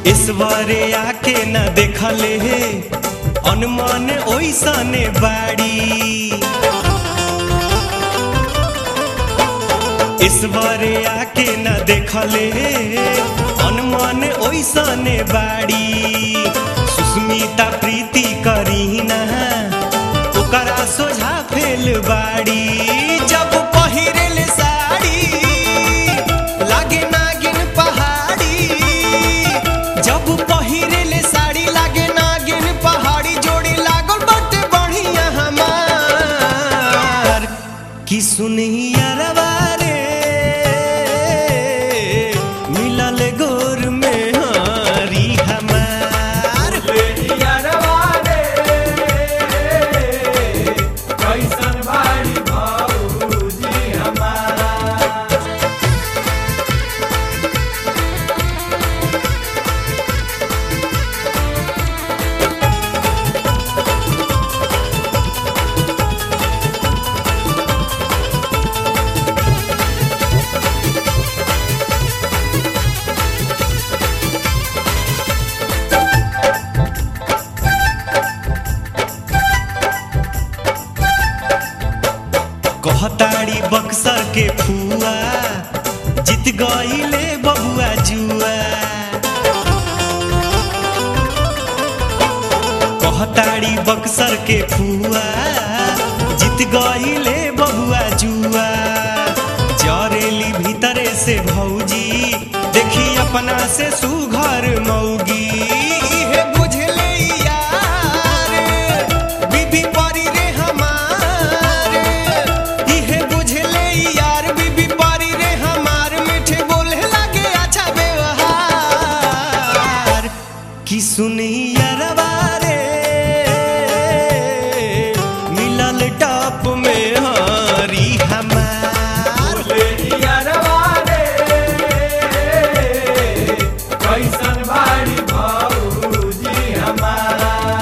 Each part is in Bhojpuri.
ईश्वरे आके न देखले हे अनुमान ओइसने बाड़ी ईश्वरे आके न देखले हे अनुमान ओइसने बाड़ी सुस्मिता प्रीति करीना ओकरा सोझा फेल बाड़ी जब पहिरेल साड़ी लागे नागिन पहाड़ी जब पहिरेल साड़ी लागे नागिन पहाड़ी जोड़ी लागल बाटे बढ़िया हमार कि सुनिया रे मिलल गोर में हारी हमार कैसन बाड़ी भौजी हमार कहताड़ी बक्सर के फुआ जीत गईले बबुआ जुआ कहताड़ी बक्सर के फुआ जीत गईले बबुआ जुआ जरेली भीतरे से भौजी देखी अपना से सुघर मौगी इहे बुझले यार बीबी परी रे हमार इहे बुझले यार बीबी परी रे हमार मीठे बोले लगे अच्छा व्यवहार कि सुनिया रे मिलल टॉप में हारी हमार कैसन बाड़ी भौजी हमार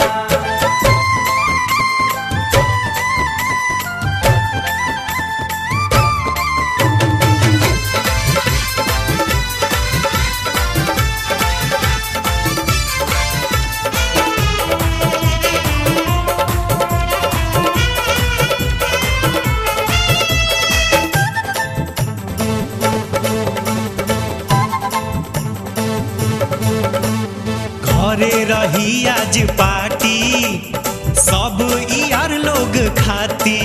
घरे रही आज पार्टी सब यार लोग खाती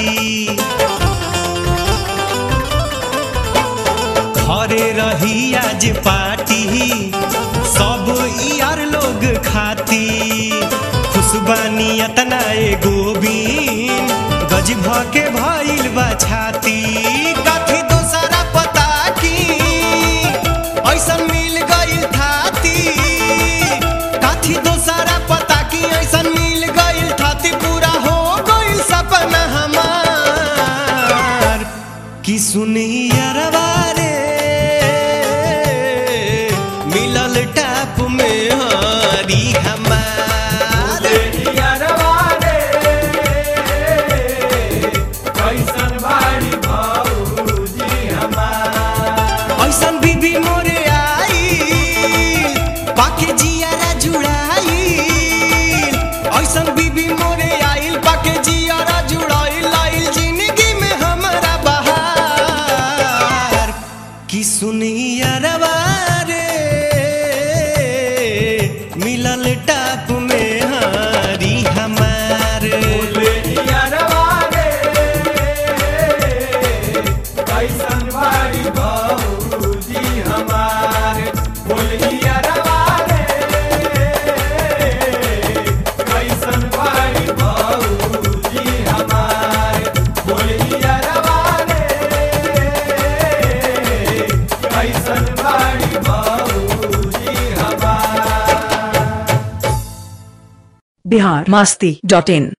घरे रही आज पार्टी सब यार लोग खाती खुशबानी अतना ए गोबीन गज भ के भइल बा छाती काथी दोसरा पता की ऐसन मिल गइल थाती काथी दोसरा पता की ऐसन मिल गइल थाती पूरा हो गइल सपना हमार कि सुनिया रे मिलल टाप में हारी हमार कैसन बाड़ी भौजी हमार ऐसन बीबी मोरे आई पाके जियारा जुड़ाई ऐसन बीबी मोरे आइल पाके जियारा जुड़ाई लाइल जिंदगी में हमारा बहार कि सुनिया रे मिलल टाप में हारी हमार कैसन बाड़ी भौजी हमार बोलिया रवारे कैसन बाड़ी भौजी हमार बोलिया रवारे कैसन बाड़ी भौजी हमार बिहार मस्ती डॉट इन